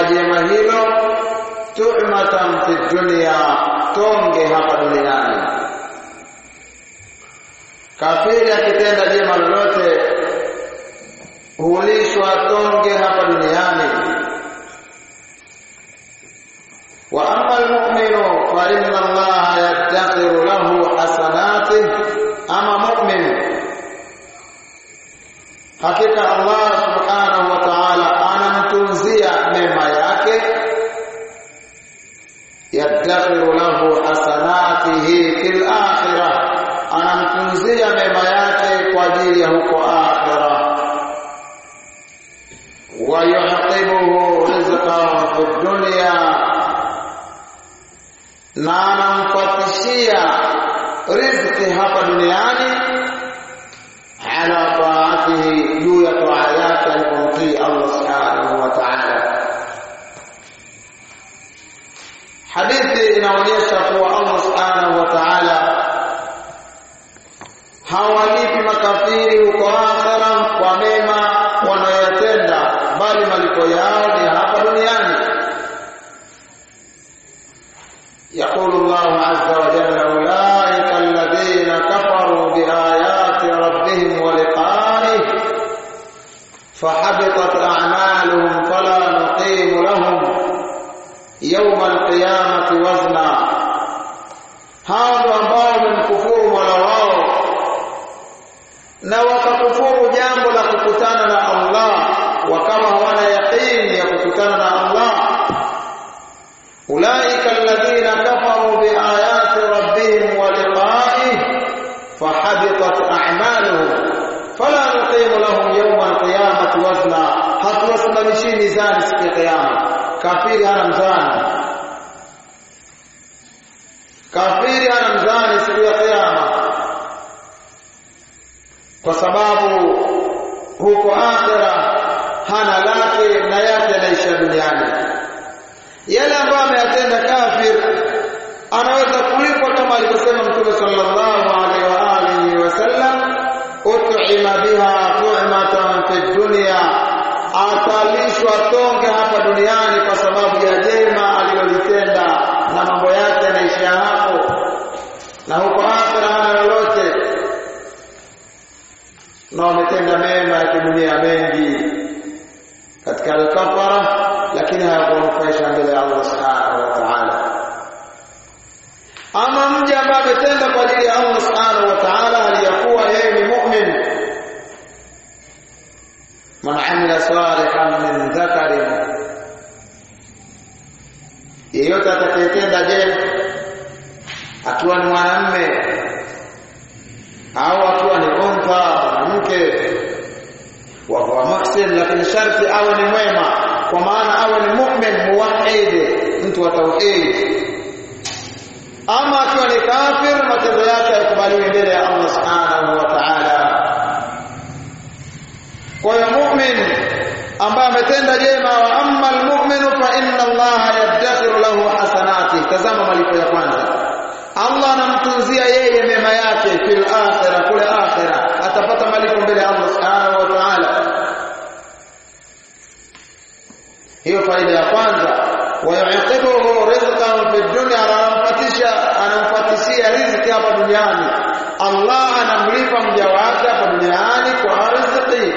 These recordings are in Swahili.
kwa jema hilo tu'matan fi dunya tonge hapa duniani kafiri akitenda jema lolote hulishwa tonge hapa duniani wa amma almu'minu fa inna allaha yadakhiru lahu hasanatih ama mu'min hakika allah subhanahu wa ta'ala anamtunzia mema yake yadakhiru lahu hasanatihi fil akhirah anamtunzia mema yake kwa ajili ya huko akhirah ويعقبه رزقا في الدنيا na anamfatishia riziki hapa duniani ala taatihi juu ya taa yake alipomtii Allah subhanahu wa ta'ala hadithi inaonyesha kuwa Allah subhanahu wa ta'ala hawalipi makafiri huko akhera kwa mema wanayotenda bali malipo yao ni hapa duniani يقول الله عز وجل أولئك الذين كفروا بآيات ربهم ولقائه فحبطت أعمالهم فلا نقيم لهم يوم القيامة وزنا هذا ambao wamemkufuru mola wao na wakakufuru jambo la kukutana na Allah wakawa hawana yaqini ya kukutana na Allah ulaika alladhina kafaru biayati rabbihim wa liqa'ih fahabitat a'maluhum fala nuqimu lahum yawma alqiyamati wazna hatuwasimamishi mizani siku ya kiyama kafiri hana mzani kafiri hana mzani siku ya kiyama kwa sababu huko akhira hana lake na yake anaisha duniani yale ambayo ameyatenda kafir anaweza kulipwa kama alivyosema mtume sallallahu alaihi wa alihi wasallam ut'ima biha tu'matan fi dunya atalishwa tonge hapa duniani kwa sababu ya jema alilolitenda na mambo yake yanaishia hapo na huko akhira hana lolote na wametenda mema ya kidunia mengi katika al-kafara lakini hayakunufaisha mbele ya Allah subhanahu wa ta'ala ama mja ambaye ametenda kwa ajili ya Allah subhanahu wa ta'ala aliyakuwa yeye ni mu'min man amila salihan min dhakarin yeyote atakayetenda jema akiwa ni mwanamume au akiwa ni untha mwanamke wa huwa muhsin lakini sharti awe ni mwema kwa maana awe ni mu'min muwahhid mtu wa tauhid ama akiwa ni kafir matendo yake yakubaliwi mbele ya Allah subhanahu wa ta'ala kwa hiyo mu'min ambaye ametenda jema wa amma almu'minu fa inna Allah yadakhiru lahu hasanati tazama malipo ya kwanza Allah anamtunzia yeye mema yake fil akhirah kule akhirah atapata malipo mbele ya Allah subhanahu wa ta'ala hiyo faida ya kwanza wayuqibuhu rizqan fi dunya anampatisha anampatishia riziki hapa duniani Allah anamlipa mja wake hapa duniani kwa riziki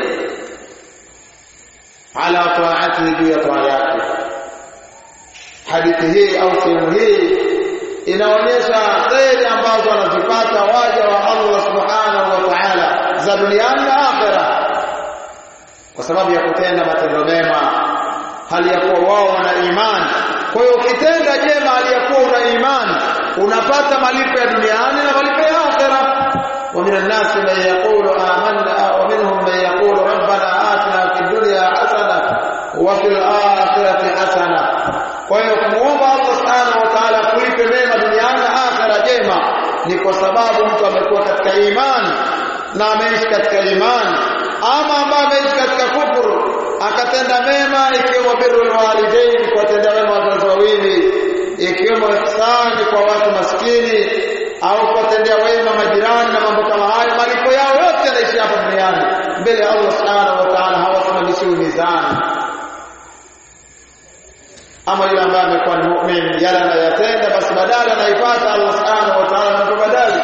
ala taatihi juu ya taa yake hadithi hii au sehemu hii inaonyesha kheri ambazo wanazipata waja wa Allah subhanahu wa ta'ala za duniani na akhera kwa sababu ya kutenda matendo mema hali ya kuwa wao wana imani kwa hiyo ukitenda jema hali ya kuwa una imani unapata malipo ya duniani na malipo ya akhera ومن الناس من يقول آمنا ومنهم من يقول ربنا آتنا في الدنيا حسنة وفي الآخرة حسنة kwa hiyo kumuomba Allah subhanahu wa ta'ala kulipe mema duniani na akhera jema ni kwa sababu mtu amekuwa katika imani na ameishi katika imani ama ambaye ameishi katika kufuru akatenda mema ikiwemo birrul walidain kuwatendea wema wazazi wawili ikiwemo ihsani kwa watu maskini au kuwatendea wema majirani na mambo kama hayo malipo yao yote yanaishi hapa duniani mbele ya Allah subhanahu wa ta'ala hawasimamishiwi mizani ama yule ambaye amekuwa ni mu'min yale anayotenda basi badala anaipata Allah subhanahu wa ta'ala anampa badali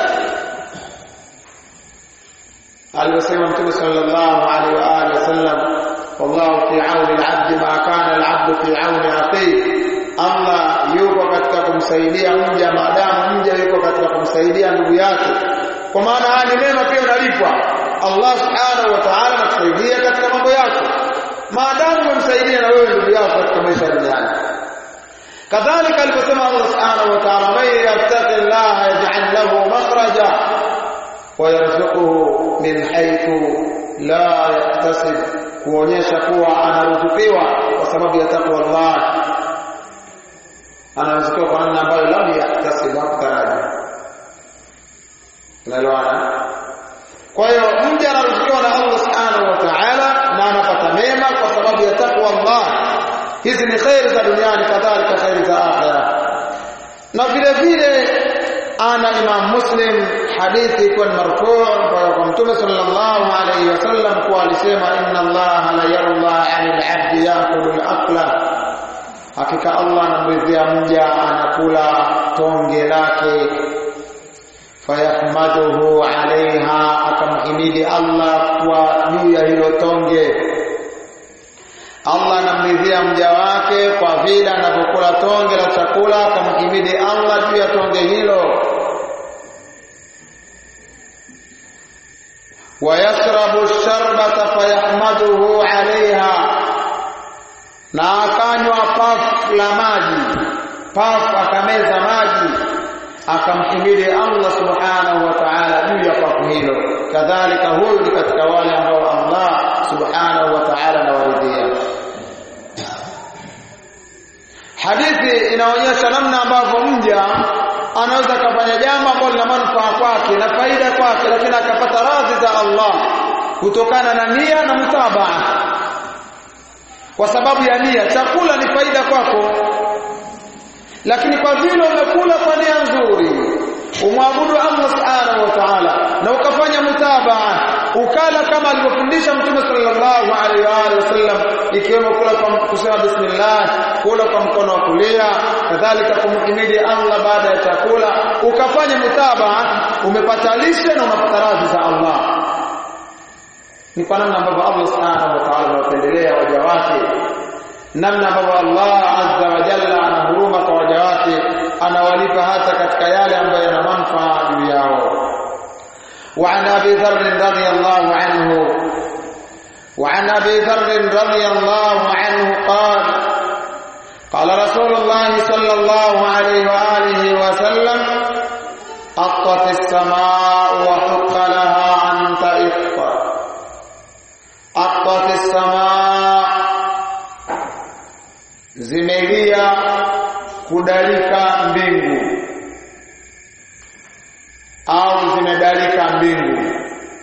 alivyosema mtume sallallahu alaihi wa alihi wasallam wallahu fi auni al-abd ma kana al-abd fi auni akhihi Allah yuko katika kumsaidia mja maadamu mja yuko katika kumsaidia ndugu yake kwa maana haya ni mema pia unalipwa Allah subhanahu wa ta'ala anakusaidia katika mambo yako maadamu umemsaidia na wewe ndugu yako katika maisha ya duniani kadhalika aliposema Allah subhanahu wa ta'ala man yattaqi Allah yaj'al lahu makhraja wa yarzuquhu min haythu la yahtasib kuonyesha kuwa anaruzukiwa kwa sababu ya takwa Allah anaruzukiwa kwa namna ambayo lam yahtasib hakutaraji unaelewana kwa hiyo mja anaruzukiwa na Allah subhanahu wa ta'ala na anapata mema kwa sababu ya takwa Allah hizi ni khairi za duniani kadhalika khairi za akhera na vile vile ana Imam Muslim hadithi ikiwa ni marfu' mpaka kwa Mtume sallallahu alayhi wasallam kwa alisema inna Allah la yarda 'anil 'abdi ya'kulu al-akla hakika Allah anamridhia mja anakula tonge lake fayahmaduhu 'alayha akamhimidi Allah kwa juu ya hilo tonge Allah anamridhia mja wake kwa vile anapokula tonge la chakula akamhimidi Allah juu ya tonge hilo wayashrabu sharbata fayahmaduhu alaiha na akanywa pafu la maji pafu akameza maji akamhimidi Allah subhanahu wa ta'ala juu ya pafu hilo kadhalika huyu ni katika wale ambao Allah subhanahu wa ta'ala anawaridhia hadithi inaonyesha namna ambavyo mja anaweza kufanya jambo ambalo lina manufaa kwake na faida kwake lakini akapata radhi za Allah kutokana na nia na mutabaa kwa sababu ya nia chakula ni faida kwako lakini kwa vile umekula kwa nia nzuri umwabudu Allah subhanahu wa ta'ala na ukafanya mutabaa ukala kama alivyofundisha mtume sallallahu alaihi wa alihi wasallam ikiwemo kula kwa kusema bismillah kula kwa mkono wa kulia kadhalika kumhimidi Allah baada ya chakula ukafanya mutabaa umepata lishe na unapata radhi za Allah ni kwa namna ambavyo Allah subhanahu wa ta'ala anawapendelea waja wake namna ambavyo Allah azza wa jalla ana huruma kwa waja wake anawalipa hata katika yale ambayo yana manufaa juu yao وعن ابي ذر رضي الله عنه وعن ابي ذر رضي الله عنه قال قال رسول الله صلى الله عليه واله وسلم اطت السماء وحق لها ان تئق اطت السماء zimelia kudalika mbingu au zimedalika mbingu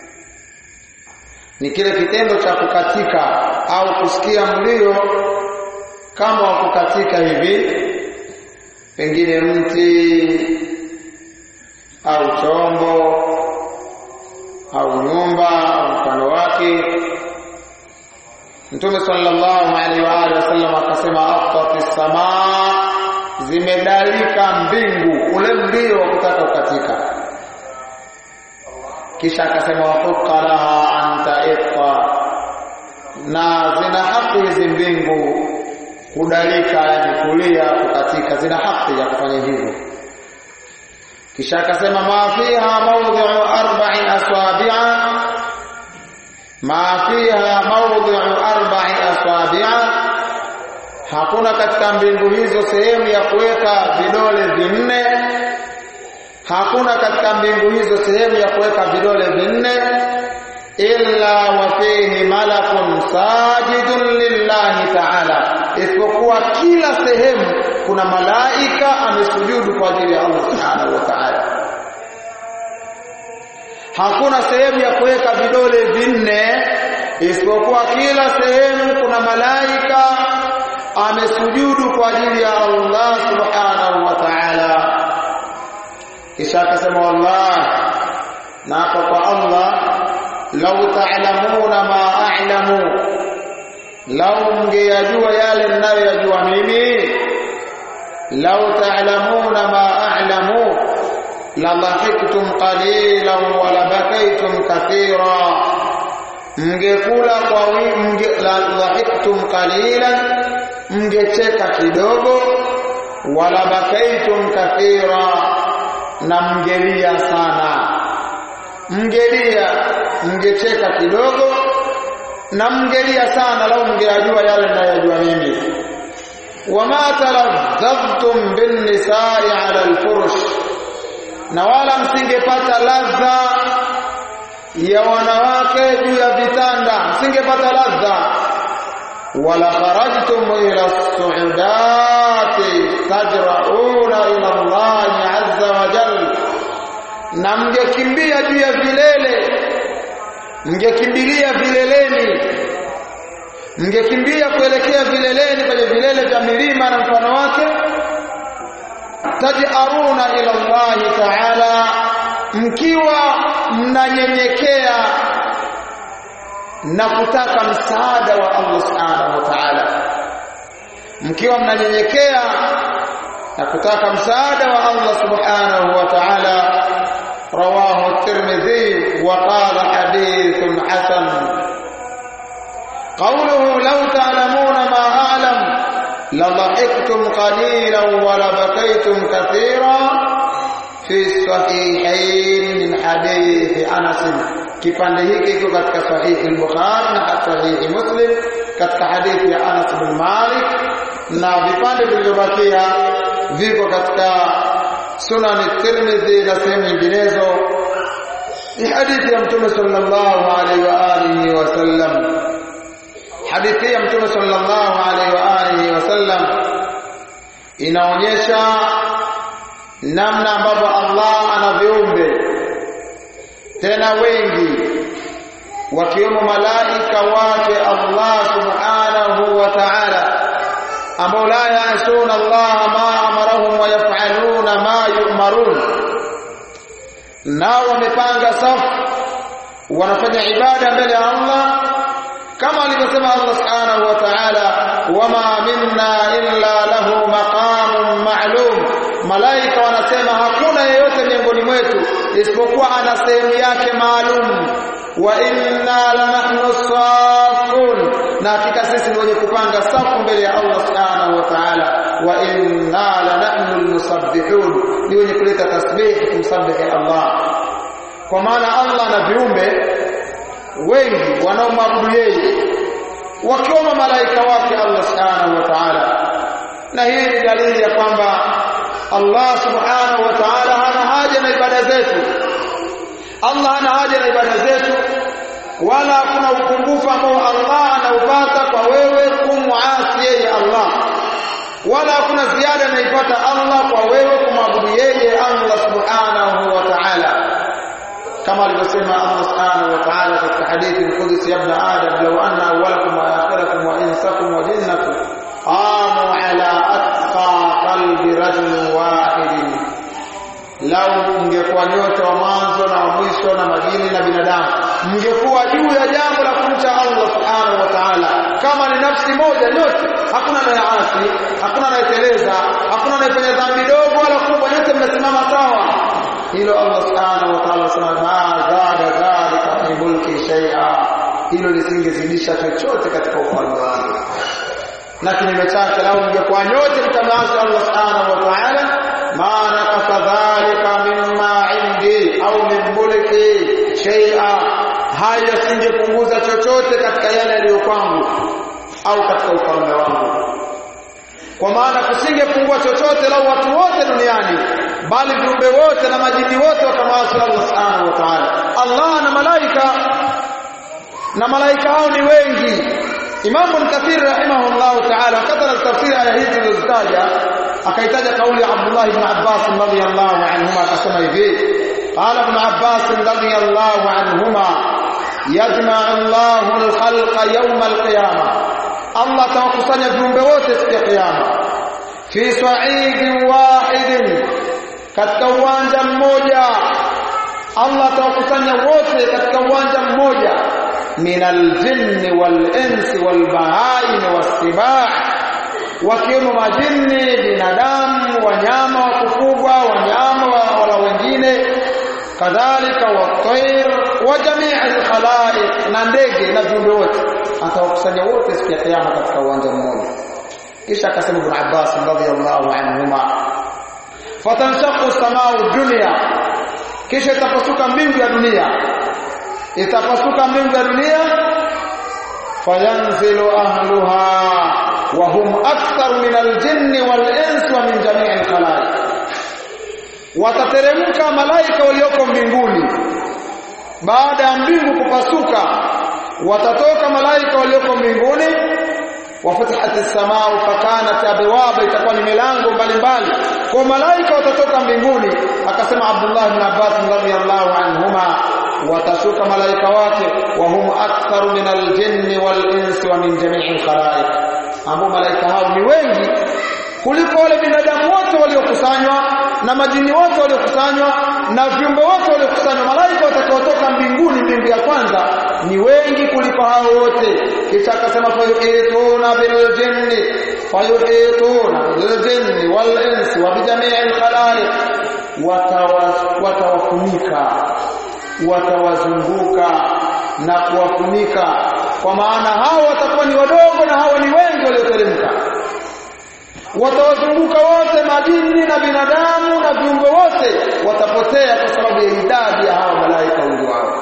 ni kile kitendo cha kukatika au kusikia mlio kama wa kukatika hivi pengine mti au chombo au nyumba au mfano wake Mtume sallallahu alaihi wa alihi wasallam akasema aftatis samaa zimedalika mbingu ule mlio wa kutaka kukatika kisha akasema wahuqa laha an taiqa na zina haki hizi mbingu kudalika yani kulia kukatika zina haki ya kufanya hivyo kisha akasema ma fiha mawdhi'u arba'i asabi'a ma fiha mawdhi'u arba'i asabi'a hakuna katika mbingu hizo sehemu ya kuweka vidole vinne hakuna katika mbingu hizo sehemu ya kuweka vidole vinne illa wa fihi malakun sajidun lillahi ta'ala isipokuwa kila sehemu kuna malaika amesujudu kwa ajili ya Allah subhanahu wa ta'ala hakuna sehemu ya kuweka vidole vinne isipokuwa kila sehemu kuna malaika amesujudu kwa ajili ya Allah subhanahu wa ta'ala kisha akasema wallah na hapo kwa Allah lau ta'lamuna ma a'lamu lau mngeyajua yale ninayoyajua mimi law ta'lamuna ma a'lamu la dhahiktum qalilan wa la bakaytum kathira mngekula kwa wingi la dhahiktum qalilan mngecheka kidogo wala bakaitum kathira na mngelia sana mngelia mngecheka kidogo na mngelia sana lau mngeyajua yale ninayojua mimi wama talazzabtum bin nisa'i ala alfurush na wala msingepata ladha ya wanawake juu ya vitanda msingepata ladha wala kharajtum ila su'udati tajra'una ila Allah azza wa jalla na mngekimbia juu ya vilele mngekimbilia vileleni mngekimbia kuelekea vileleni kwenye vilele vya milima na mfano wake tajaruna ila Allah ta'ala mkiwa mnanyenyekea na kutaka msaada wa Allah subhanahu wa ta'ala mkiwa mnanyenyekea na kutaka msaada wa Allah subhanahu wa ta'ala رواه الترمذي وقال حديث حسن قوله لو تعلمون ما أعلم لضحكتم قليلا ولبكيتم كثيرا في الصحيحين من حديث أنس kipande hiki kiko katika sahihi al-Bukhari na sahihi Muslim katika hadithi ya Anas bin Malik na vipande vilivyobakia viko katika Sunan Tirmidhi na sehemu nyinginezo ni hadithi ya Mtume sallallahu alaihi wa alihi wasallam hadithi ya Mtume sallallahu alaihi wa alihi wasallam inaonyesha namna ambavyo Allah ana viumbe tena wengi wakiwemo malaika wake Allah subhanahu wa ta'ala ambao la yaasuna Allah ma amarahum wa yaf'aluna ma yu'marun nao wamepanga safu wanafanya ibada mbele ya Allah kama alivyosema Allah subhanahu wa ta'ala wama minna illa lahu maqamun ma'lum malaika wanasema hakuna yeyote miongoni mwetu isipokuwa ana sehemu yake maalum wa inna lanahnu safun na hakika sisi ni wenye kupanga safu mbele ya Allah subhanahu wa ta'ala wa inna lanahnu almusabbihun ni wenye kuleta tasbih kumsabihi Allah kwa maana Allah na viumbe wengi wanaomwabudu yeye wakiwemo malaika wake Allah subhanahu wa ta'ala na hii ni dalili ya kwamba Allah subhanahu wa ta'ala hana haja na ibada zetu Allah hana haja na ibada zetu wala hakuna upungufu ambao Allah anaupata kwa wewe kumwasi yeye Allah wala hakuna ziada anaipata Allah kwa wewe kumwabudu yeye Allah subhanahu wa ta'ala kama alivyosema Allah subhanahu wa ta'ala katika hadithi al-Qudsi ya ibn Adam law anna awwalakum wa akhirakum wa insakum wa jinnakum qamu ala atqa qalbi rajul wahid lau mngekuwa nyote wa mwanzo na wa mwisho na majini na binadamu mngekuwa juu ya jambo la kumcha Allah subhanahu wa ta'ala kama ni nafsi moja nyote hakuna anayeasi hakuna anayeteleza hakuna anayefanya dhambi dogo wala kubwa nyote mnasimama sawa hilo Allah subhanahu wa ta'ala sema ma zada dhalika fi mulki shay'a hilo lisingezidisha chochote katika ufalme wangu na kinyume chake lau mngekuwa nyote mtamwasi Allah subhanahu wa ta'ala ma nakasa dhalika mimma indi au min mulki shay'a haya singepunguza chochote katika yale yaliyo kwangu au katika ufalme wangu kwa maana kusingepungua chochote lau watu wote duniani bali viumbe wote na majini wote wakamwasi Allah subhanahu wa ta'ala Allah na malaika na malaika hao ni wengi Imam Ibn Kathir rahimahullah ta'ala wakati tafsiri aya hizi zilizozitaja akaitaja kauli ya Abdullah ibn Abbas radhiyallahu anhuma akasema hivi qala ibn Abbas radhiyallahu anhuma yajma'u Allahu al-khalqa yawm al-qiyamah Allah atawakusanya viumbe wote siku ya kiyama fi sa'idin wahidin katika uwanja mmoja Allah atawakusanya wote katika uwanja mmoja min aljinni walinsi walbahaim wassibah wakiwemo majini binadamu wanyama wa kufugwa wanyama wa wala wengine kadhalika watair wa jamii alkhalaiq na ndege na viumbe wote atawakusanya wote siku ya kiyama katika uwanja mmoja kisha akasema ibn Abbas radhiyallahu anhuma fatanshaqu samau dunya kisha itapasuka mbingu ya dunia itapasuka mbingu ya dunia fayanzilu ahluha wa hum akthar min aljinni wal insi wa min jami'i alkhalaiq watateremka malaika walioko mbinguni baada ya mbingu kupasuka watatoka malaika walioko mbinguni wafutihat as-samaa fakanat abwaba itakuwa ni milango mbalimbali kwa malaika watatoka mbinguni akasema Abdullah ibn Abbas radhiyallahu anhuma watashuka malaika wake wa hum aktharu min al-jinni wal-insi wa min jami'il khalaiq ambao malaika hao ni wengi kuliko wale binadamu wote waliokusanywa na majini wote waliokusanywa na viumbe wote waliokusanywa malaika watakaotoka mbinguni mbingu ya kwanza ni wengi kuliko hao wote kisha akasema fayuhituna bil jinni fayuhituna bil jinni wal insi wa bijami'il khalaiq watawafunika watawazunguka na kuwafunika kwa maana hao watakuwa ni wadogo na hao ni wengi walioteremka watawazunguka wote majini na binadamu na viumbe wote watapotea kwa sababu ya idadi ya hao malaika wengi wao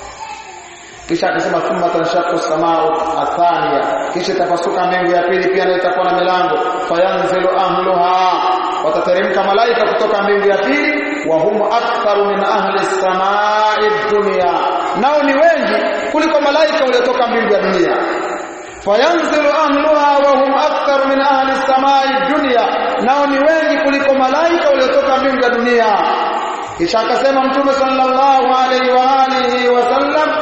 kisha akasema thumma tanshaqu samau athania kisha itapasuka mbingu ya pili pia nayo itakuwa na milango fayanzilu ahluha watateremka malaika kutoka mbingu ya pili wa hum aktharu min ahli samai dunya nao ni wengi kuliko malaika waliotoka mbingu ya dunia fayanzilu ahluha wa hum akthar min ahli samai dunya nao ni wengi kuliko malaika waliotoka mbingu ya dunia kisha akasema mtume sallallahu alaihi wa alihi wasallam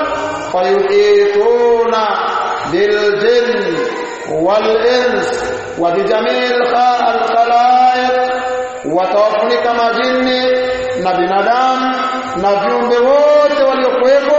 fayuhituna bil jinn wal ins wa bi jamil khalaiq watawafunika majini na binadamu na viumbe wote waliokuwepo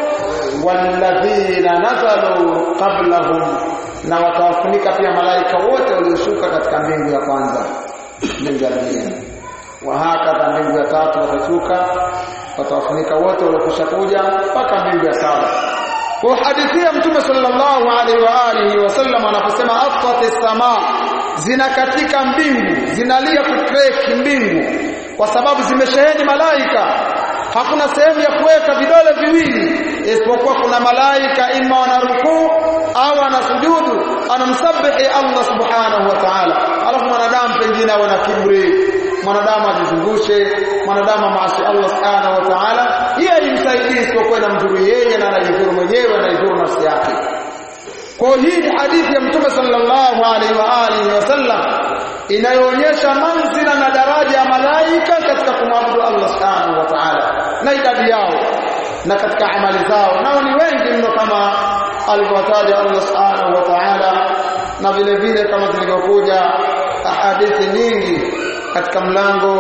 walladhina nazalu qablahum na watawafunika pia malaika wote walioshuka katika mbingu ya kwanza mbingu ya dunia wa hakadha mbingu ya tatu watashuka watawafunika wote waliokwisha kuja mpaka mbingu ya saba kwa hadithi ya mtume sallallahu alaihi wa alihi wasallam anaposema afati samaa zinakatika mbingu zinalia kukreki mbingu kwa sababu zimesheheni malaika hakuna sehemu ya kuweka vidole viwili isipokuwa kuna malaika ima wanarukuu au anasujudu anamsabihi Allah subhanahu wa ta'ala alafu mwanadamu pengine awe na kiburi mwanadamu ajizungushe mwanadamu maasi Allah subhanahu wa ta'ala yeye imsaidii isipokuwa na mdhuru yeye na anajidhuru mwenyewe anaidhuru nafsi yake kwa hii ni hadithi ya mtume sallallahu alaihi wa alihi wasallam inayoonyesha manzila na daraja ya malaika katika kumwabudu Allah subhanahu wa ta'ala na idadi yao na katika amali zao nao ni wengi mno kama alivyotaja Allah subhanahu wa ta'ala na vile vile kama zilivyokuja hadithi nyingi katika mlango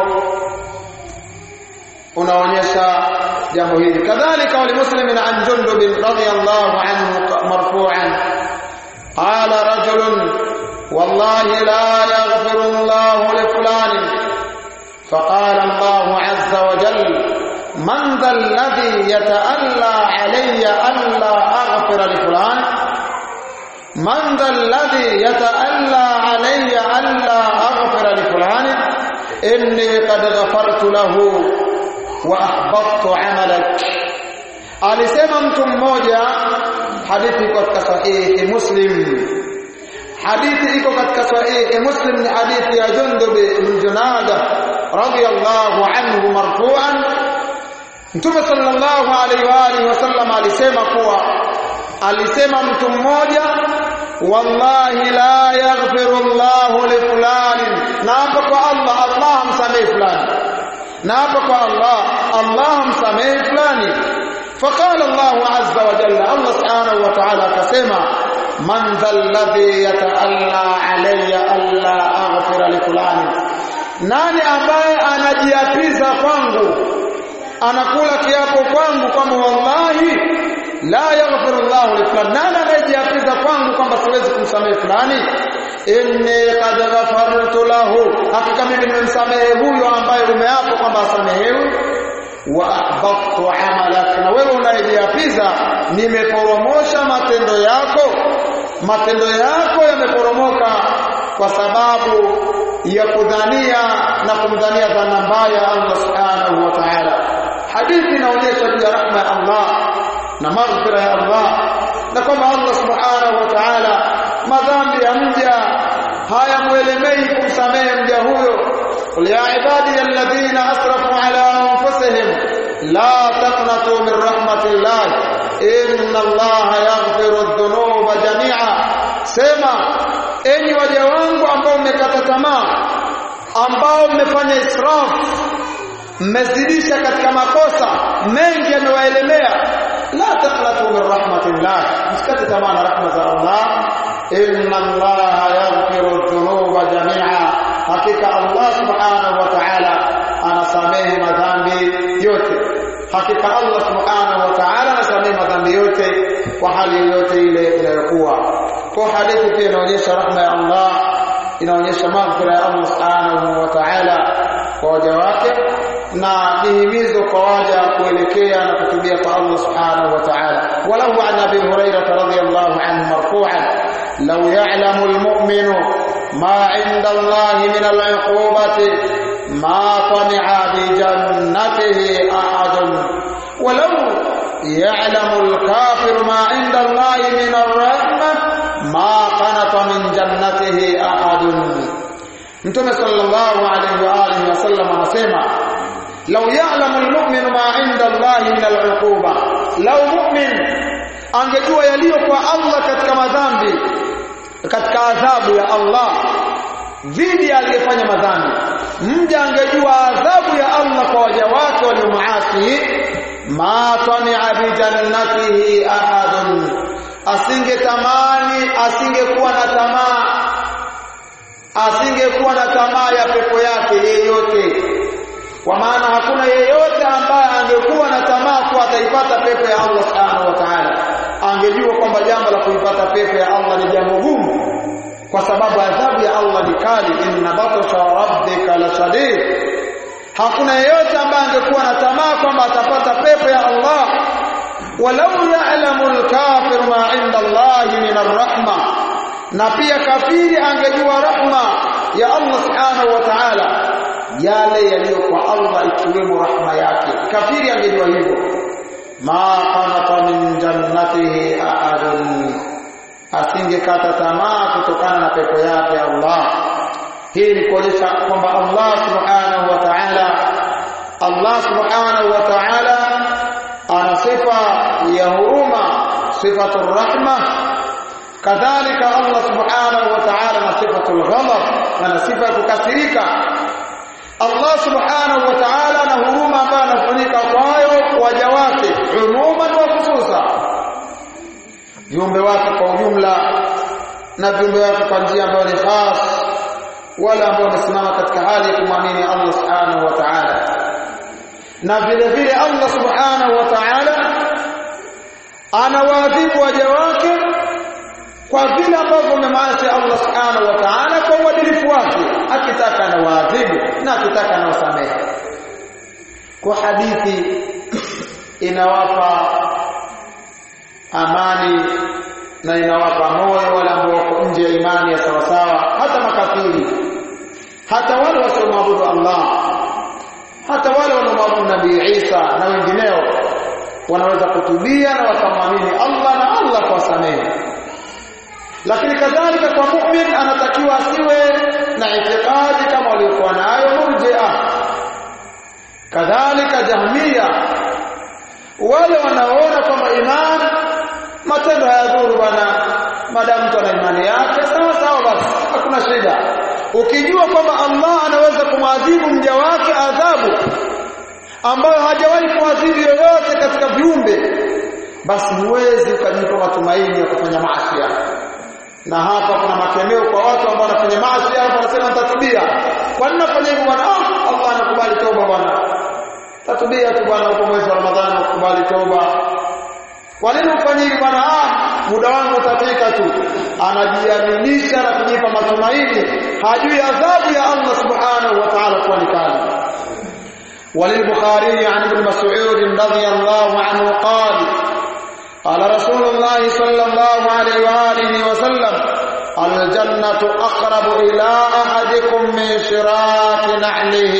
unaonyesha jambo hili kadhalika wali muslimin an jundub radiyallahu anhu marfu'an qala rajulun wallahi la yaghfiru Allah li fulan فقال الله عز وجل من ذا الذي يتألى علي ألا أغفر لفلان من ذا الذي يتألى علي ألا أغفر لفلان إني قد غفرت له وأحبطت عملك alisema mtu mmoja hadithi iko katika sahihi muslim hadithi iko katika sahihi muslim ni hadithi ya jundub bin junada radiyallahu anhu marfu'an mtume sallallahu alaihi wa alihi wasallam alisema kuwa alisema mtu mmoja wallahi la yaghfiru Allahu li fulani na hapa kwa Allah Allah hamsamehi fulani na hapa kwa Allah Allah hamsamehi fulani فقال الله عز وجل الله سبحانه وتعالى كسما من ذا الذي يتألى علي ألا أغفر لفلان nani ambaye anajiapiza kwangu anakula kiapo kwangu kwamba wallahi la yaghfiru Allah li fulani nani anayejiapiza kwangu kwamba siwezi kumsamehe fulani inni qad ghafartu lahu hakika mimi nimemsamehe huyo ambaye umeapa kwamba asamehewe wa ahbattu amalak na wewe unayejiapiza nimeporomosha matendo yako matendo yako yameporomoka kwa sababu ya kudhania na kumdhania dhana mbaya Allah subhanahu wa ta'ala hadithi inaonyesha juu ya rahma ya Allah na maghfira ya Allah na kwamba Allah subhanahu wa ta'ala madhambi ya mja hayamwelemei kumsamehe mja huyo qul ya ibadi alladhina asrafu ala anfusihim la taqnatu min rahmatillah inna allaha yaghfiru adh-dhunuba jami'a sema enyi waja wangu ambao mmekata tamaa ambao mmefanya israfu mmezidisha katika makosa mengi yamewaelemea la taqnatu min rahmatillah msikate tamaa na rahma za Allah inna allaha yaghfiru dhunuba jami'a hakika Allah subhanahu wa ta'ala anasamehe madhambi yote hakika Allah subhanahu wa ta'ala anasamehe madhambi yote kwa hali yoyote ile inayokuwa kwa hadithi pia inaonyesha rahma ya Allah inaonyesha maghfira ya Allah subhanahu wa ta'ala kwa waja wake na nihimizo kwa waja kuelekea na kutubia kwa Allah subhanahu wa ta'ala walau an abi hurairah radhiyallahu anhu marfu'an law ya'lamu almu'minu ma 'inda Allah min al'uqubati ma tami'a bi jannatihi ahadun walau ya'lamu alkafiru ma 'inda Allah min arrahmah ma qanata min jannatihi ahadun Mtume sallallahu alayhi wa alihi wasallam anasema law ya'lamu almu'minu ma 'inda Allah min al'uquba law mu'min angejua yaliyo kwa Allah katika madhambi katika adhabu ya Allah dhidi aliyefanya madhambi mja angejua adhabu ya Allah kwa waja wake waliomuasi ma tami'a bi jannatihi ahadun asingetamani asingekuwa na tamaa asingekuwa na tamaa ya pepo yake yeyote kwa maana hakuna yeyote ambaye angekuwa na tamaa kuwa ataipata pepo ya Allah subhanahu wa ta'ala angejua kwamba jambo la kuipata pepo ya Allah ni jambo gumu kwa sababu adhabu ya Allah ni kali inna batsha rabbika la shadid hakuna yeyote ambaye angekuwa na tamaa kwamba atapata pepo ya Allah walau ya'lamu al-kafir ma 'inda Allah min ar-rahma na pia kafiri angejua rahma ya Allah subhanahu wa ta'ala yale yaliyo kwa Allah ikiwemo rahma yake kafiri angejua hivyo ma qanata min jannatihi ahadun asingekata tamaa kutokana na pepo yake Allah hii ni kuonyesha kwamba Allah subhanahu wa ta'ala Allah subhanahu wa ta'ala ana sifa ya huruma sifatu rahma kadhalika Allah subhanahu wa ta'ala na sifatul ghadab na sifa ya kukasirika Allah subhanahu wa ta'ala na huruma ambayo anafanyika kwayo waja wake umuman wa khususa viumbe wake kwa ujumla na viumbe wake kwa njia ambayo ni khas wala ambao wamesimama katika hali ya kumwamini Allah subhanahu wa ta'ala na vile vile Allah subhanahu wa ta'ala anawaadhibu waja wake kwa vile ambavyo wamemaasi Allah subhanahu wa ta'ala kwa uadilifu wake akitaka anawaadhibu na akitaka anawasamehe kwa hadithi inawapa amani na inawapa moyo wale ambao wako nje ya imani ya sawasawa hata makafiri hata wale wasiomwabudu Allah hata wale wanaomwabudu Nabii Isa na wengineo wanaweza kutubia na wakamwamini Allah na Allah kuwasamehe lakini kadhalika kwa mu'min anatakiwa asiwe na itikadi kama waliokuwa nayo murji'a kadhalika jahmiya wale wanaoona kwamba imani matendo hayadhuru bwana madamu mtu ana imani yake sawa sawa basi hakuna shida ukijua kwamba Allah anaweza kumwadhibu mja wake adhabu ambayo hajawahi kuadhibu yoyote katika viumbe basi huwezi ukajipa matumaini ya kufanya maasi na hapa kuna makemeo kwa watu ambao wanafanya maasi hapo wanasema nitatubia kwa nini nafanya hivyo bwana ah Allah anakubali toba bwana tatubia tu bwana uko mwezi wa Ramadhani ukubali toba kwa nini ufanye hivi bwana ah muda wangu utafika tu anajiaminisha na kujipa matumaini hajui adhabu ya Allah subhanahu wa ta'ala kuwa ni kali وللبخاري عن ابن مسعود رضي الله عنه قال قال رسول الله صلى الله عليه وآله وسلم الجنة أقرب إلى أحدكم من شراك نعله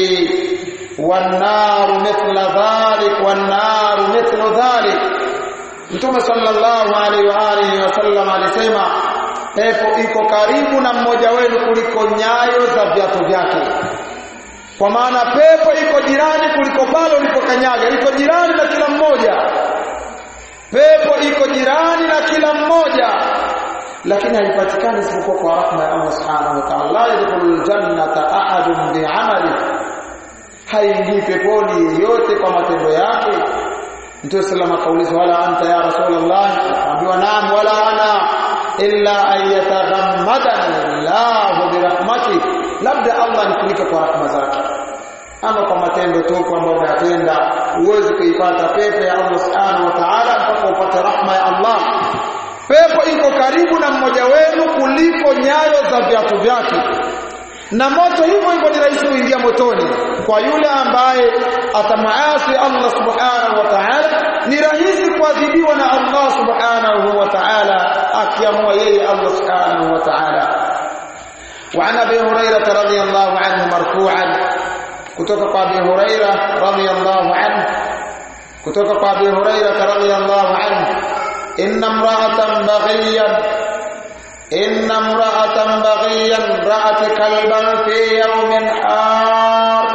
والنار مثل ذلك والنار مثل ذلك Mtume sallallahu alaihi wa alihi wasallam alisema pepo iko karibu na mmoja wenu kuliko nyayo za viatu vyake. Kwa maana pepo iko jirani kuliko pale ulipokanyaga, iko jirani na kila mmoja. Pepo iko jirani na kila mmoja, lakini haipatikani isipokuwa kwa rahma ya Allah subhanahu wa ta'ala. La yadkhulul jannata ahadun bi'amali, haingii peponi yeyote kwa matendo yake. Mtume sallallahu akaulizwa wala anta ya Rasulullah, akaambiwa naam, wala ana illa an yataghammadani Allahu bi rahmati, labda Allah nifunike kwa rahma zake. Ama kwa matendo tu ambayo unatenda, huwezi kuipata pepo ya Allah subhanahu wa ta'ala mpaka upate rahma ya Allah. Pepo iko karibu na mmoja wenu kuliko nyayo za viatu vyake na moto hivyo hivyo ni rahisi kuingia motoni kwa yule ambaye atamaasi Allah subhanahu wa ta'ala ni rahisi kuadhibiwa na Allah subhanahu wa ta'ala akiamua yeye Allah subhanahu wa ta'ala وعن ابي هريره رضي الله عنه مرفوعا kutoka kwa Abi Huraira radhiyallahu anhu kutoka kwa Abi Huraira radhiyallahu anhu inna imra'atan baghiyan إن امرأة بغيا رأت كلبا في يوم حار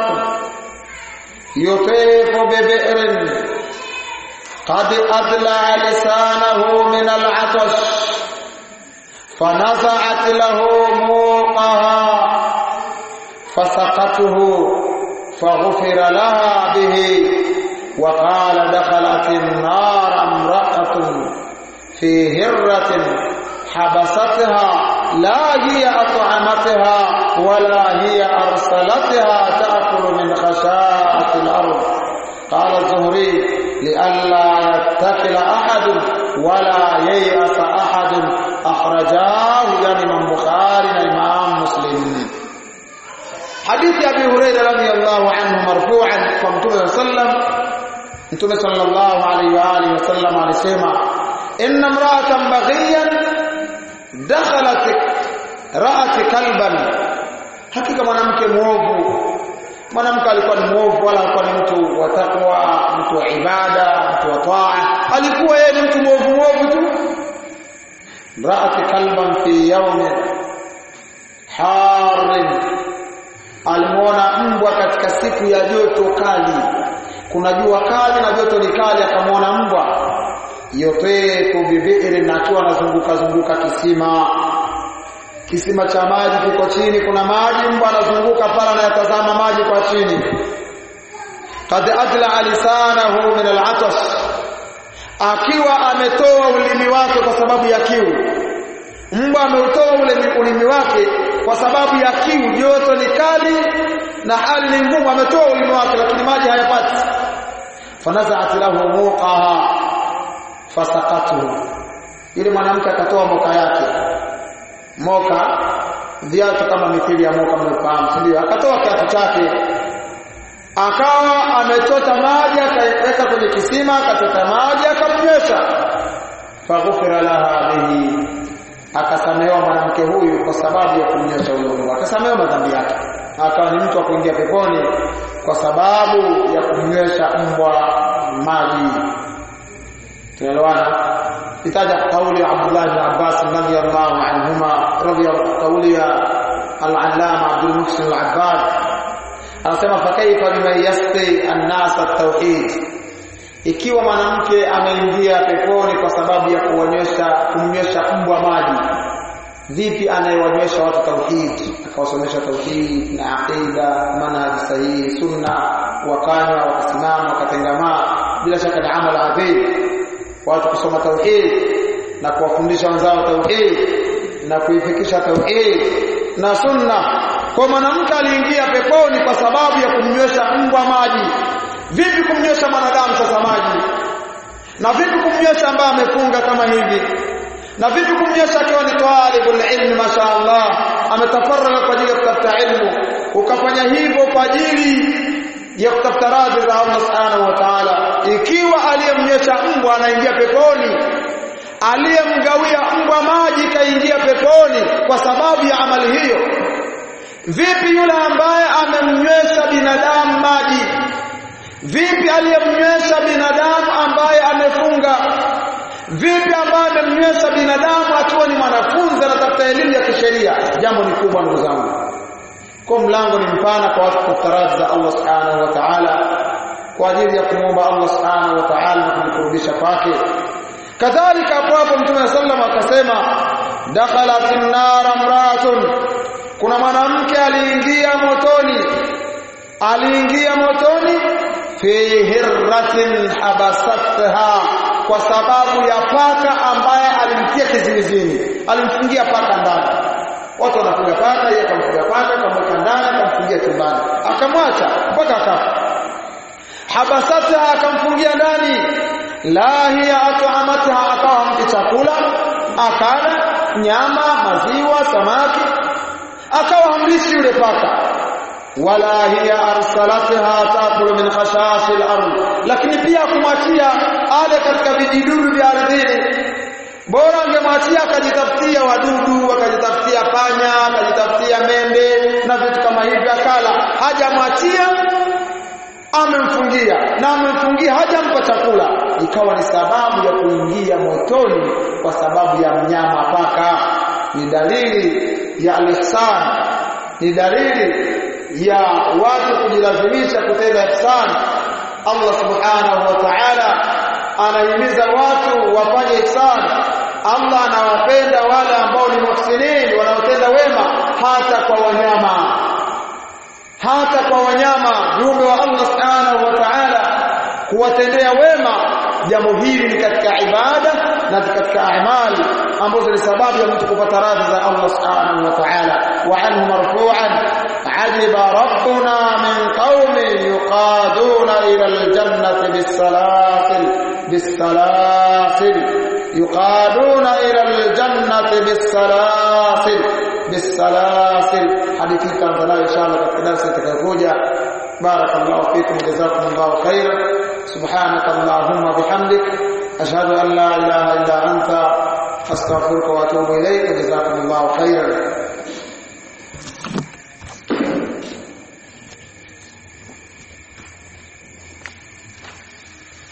يطيف ببئر قد أدلع لسانه من العطش فنزعت له موقها فسقته فغفر لها به وقال دخلت النار امرأة في هرة حبستها لا هي أطعمتها ولا هي أرسلتها تأكل من خشاءة الأرض قال الزهري لئلا يتكل أحد ولا ييأس أحد أخرجاه يعني من بخاري الإمام مسلم حديث أبي هريرة رضي الله عنه مرفوعا فمتوم صلى الله عليه وسلم Mtume sallallahu alaihi wa alihi wasallam alisema inna imra'atan baghiyan dakhalat ra'at kalban hakika mwanamke muovu mwanamke alikuwa ni muovu wala alikuwa ni mtu wa takwa mtu wa ibada mtu wa taa alikuwa yeye ni mtu muovu muovu tu ra'at kalban fi yawmin harin alimuona mbwa katika siku ya joto kali kuna jua kali na joto ni kali akamwona mbwa yopeku bibiiri na akiwa anazunguka zunguka kisima kisima cha maji kiko chini kuna maji mbwa anazunguka pala anayatazama maji kwa chini qad adla lisanahu min al'atash akiwa ametoa ulimi wake kwa sababu ya kiu mbwa ameutoa ule ulimi wake kwa sababu ya kiu joto ni kali na hali ni ngumu ametoa ulimi wake lakini maji hayapati fanaza'at lahu muqaha fasaqatuhu yule mwanamke akatoa moka yake moka viatu kama mithili ya moka mnafahamu ndio akatoa kiatu chake akawa amechota maji akaweka kwenye kisima akachota maji akamnywesha faghfira laha bihi akasamehewa mwanamke huyu kwa sababu ya kumnywesha huyo mbwa akasamehewa madhambi yake akawa ni mtu wa kuingia peponi kwa sababu ya kumnywesha mbwa maji tunaelewana itaja kauli ya Abdullah ibn Abbas radhiyallahu anhuma radhiyallahu kauli ya al-allama Abdul Muhsin al-Abbad anasema fa kaifa biman yasqi an-nas at-tauhid ikiwa mwanamke ameingia peponi kwa sababu ya kuonyesha kumnywesha mbwa maji vipi anayewanywesha watu tauhid akawasomesha tauhid na aqida manhaji sahihi sunna wakanywa wakasimama wakatengamaa bila shaka ni amal adhim watu kusoma tauhid na kuwafundisha wenzao tauhid na kuifikisha tauhid na sunna kwa mwanamke aliingia peponi kwa sababu ya kumnywesha mbwa maji vipi kumnywesha mwanadamu sasa maji na vipi kumnyesha ambaye amefunga kama hivi na vipi kumnyesha akiwa ni talibul ilmi mashaallah ametafarraga kwa ajili ya kutafuta ilmu ukafanya hivyo kwa ajili ya kutafuta radhi za Allah subhanahu wa ta'ala ikiwa aliyemnyesha mbwa anaingia peponi aliyemgawia mbwa maji kaingia peponi kwa sababu ya amali hiyo vipi yule ambaye amemnywesha binadamu maji vipi aliyemnywesha binadamu ambaye amefunga vipi ambaye amemnywesha binadamu akiwa ni mwanafunzi anatafuta elimu ya kisheria jambo ni kubwa ndugu zangu kwa mlango ni mpana kwa watu kutaradhi za Allah subhanahu wa ta'ala kwa ajili ya kumwomba Allah subhanahu wa ta'ala na kujikurubisha kwake kadhalika hapo hapo mtume sallam akasema dakhalat an-nar imra'atun kuna mwanamke aliingia motoni aliingia motoni fi hirratin habasatha kwa sababu ya paka ambaye alimtia kizuizini alimfungia paka ndani watu wanafunga paka yeye akamfunga paka akamweka ndani akamfungia chumbani akamwacha mpaka akafa habasatha akamfungia ndani la hiya at'amatha akawa mti chakula akala nyama maziwa samaki akawa hamlishi yule paka wala hiya arsalatha taakulu min khashashi al-ard lakini pia kumwachia ale katika vijidudu vya ardhini bora angemwachia akajitafutia wadudu akajitafutia panya akajitafutia mende na vitu kama hivyo akala hajamwachia amemfungia na amemfungia hajampa chakula ikawa ni sababu ya kuingia motoni kwa sababu ya mnyama paka ni dalili ya al-ihsan ni dalili ya watu kujilazimisha kutenda ihsan Allah subhanahu wa ta'ala anahimiza watu wafanye ihsan Allah anawapenda wale ambao ni muhsinin wanaotenda wema hata kwa wanyama hata kwa wanyama viumbe wa Allah subhanahu wa ta'ala kuwatendea wema jambo hili ni katika ibada na katika amali ambazo ni sababu ya mtu kupata radhi za Allah subhanahu wa ta'ala wa anhu marfu'an ajiba rabbuna min qaumin yuqaduna ila aljannati bisalasil bisalasil yuqaduna ila aljannati bisalasil bisalasil hadithi tutaanza inshallah katika darasa itakayokuja barakallahu fikum jazakumullahu khairan سبحانك اللهم وبحمدك أشهد أن لا إله إلا أنت أستغفرك وأتوب إليك جزاكم الله خيرا